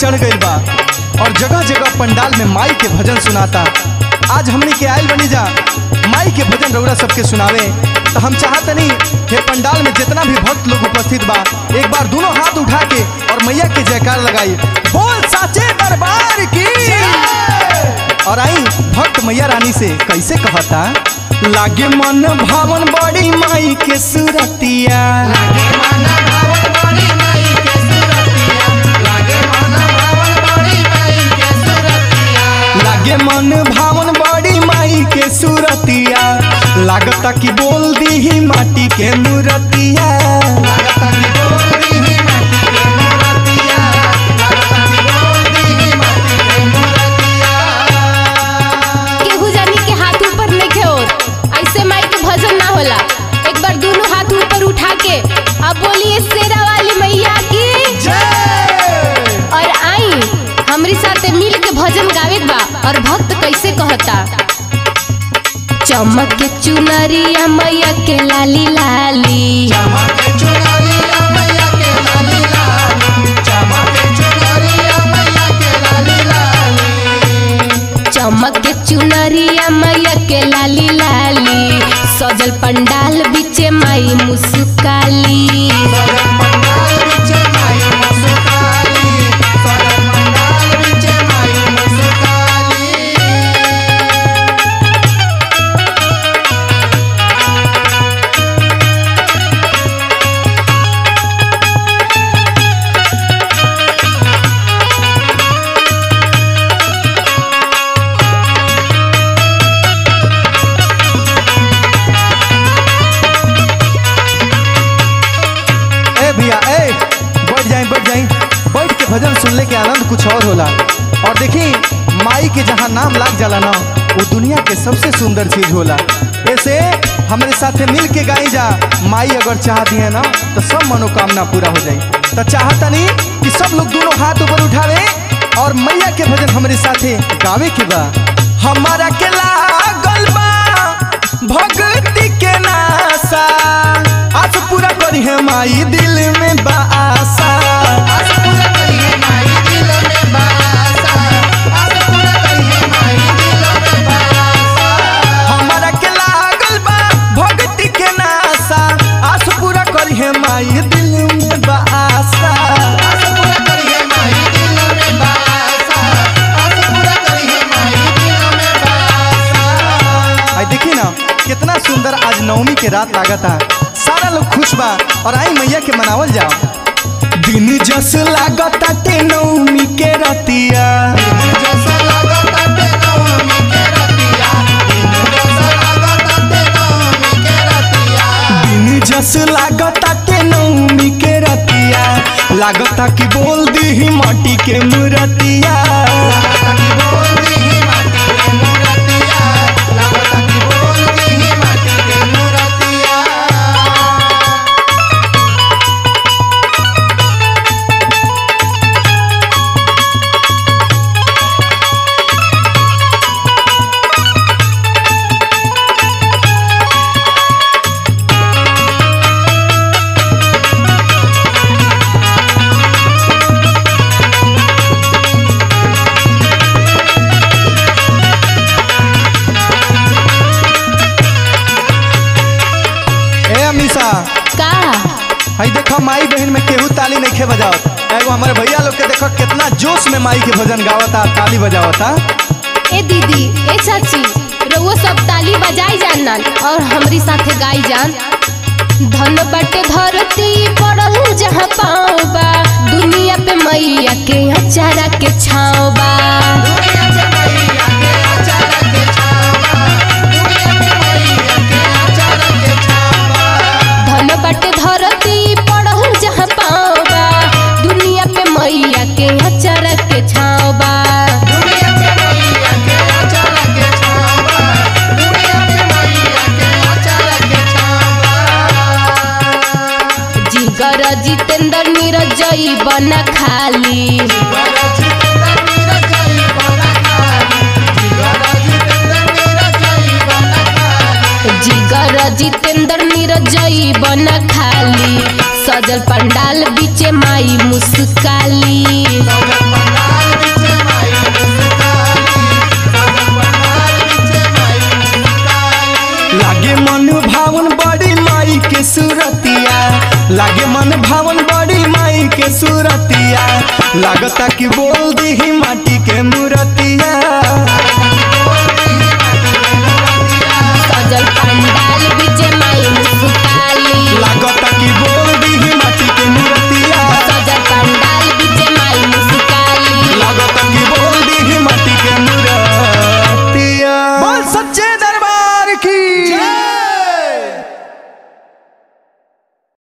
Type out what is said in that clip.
चढ़ गई बा और जगह जगह पंडाल में माई के भजन सुनाता आज हमने के आयल बनी जा माई के भजन रउरा सबके सुनावे तो हम चाहतनी हे पंडाल में जितना भी भक्त लोग उपस्थित बा एक बार दोनों हाथ उठा के और मैया के जयकार लगाई बोल साचे दरबार की और आई भक्त मैया रानी से कैसे कहता लागे मन भावन बड़ी माई के सुरतिया लागे मन भावन बड़ी माई के सुरतिया लागता कि बोल दी ही माटी के मूरतिया केहू जानी के हाथ ऊपर नहीं होत ऐसे माई के भजन ना होला एक बार दोनों हाथ ऊपर उठा के अब बोलिए शेरा वाली मैया की और आई हमरी साथे मिल के भजन गावे के बा और भक्त कैसे कहता चमक के चुनरिया मैया के लाली लाली चमक के चुनरिया मैया के लाली लाली सजल पंडाल बीचे माई मुस्काली ए भैया ए बैठ जाए बैठ जाए बैठ के भजन सुनने के आनंद कुछ और होला और देखी माई के जहाँ नाम लाग जाला ना वो दुनिया के सबसे सुंदर चीज होला ऐसे हमारे साथे मिल के गाई जा माई अगर चाह दिए ना तो सब मनोकामना पूरा हो जाए तो चाहता नहीं कि सब लोग दोनों हाथ ऊपर उठावे और मैया के भजन हमारे साथे गावे के बा हमारा के लागल बा भक्ति के नासा आज पूरा करी है माई दिल में बा आशा हमारा के लागल बा भक्ति के नासा आस पूरा करी है माई दिल में बा आशा आई देखी ना कितना सुंदर आज नवमी के रात लागता सारा लोग खुश बा और आई मैया के मनावल जाओ दिन जस लागता ते नवमी के रतिया दिन जस लागता ते नवमी के रतिया लागता कि बोल दी ही माटी के मूरतिया ए अमीषा का हई देखो माई बहन में केहू ताली नहीं खे बजावत एगो हमारे भैया लोग के देखो कितना जोश में माई के भजन गावता ताली बजावता ए दीदी ए चाची रउआ सब ताली बजाई जानन और हमरी साथे गाई जान धन बटे धरती पड़ल जहाँ पाँव बा दुनिया पे मैया के अचारा के छाँव बा धन बटे धरती पड़ल जहाँ पाँव बा दुनिया पे मैया के अचारा के छाँव बा जिगर जितेंद्र नीरजई बना खाली जिगर जितेंद्र नीरजई बना खाली सजल पंडाल बीचे माई मुस्काली लागे मन भावन बड़ी माई के सूरतिया लागे मन भावन बड़ी माई के सूरतिया लागता कि बोल दी माटी के मूरतिया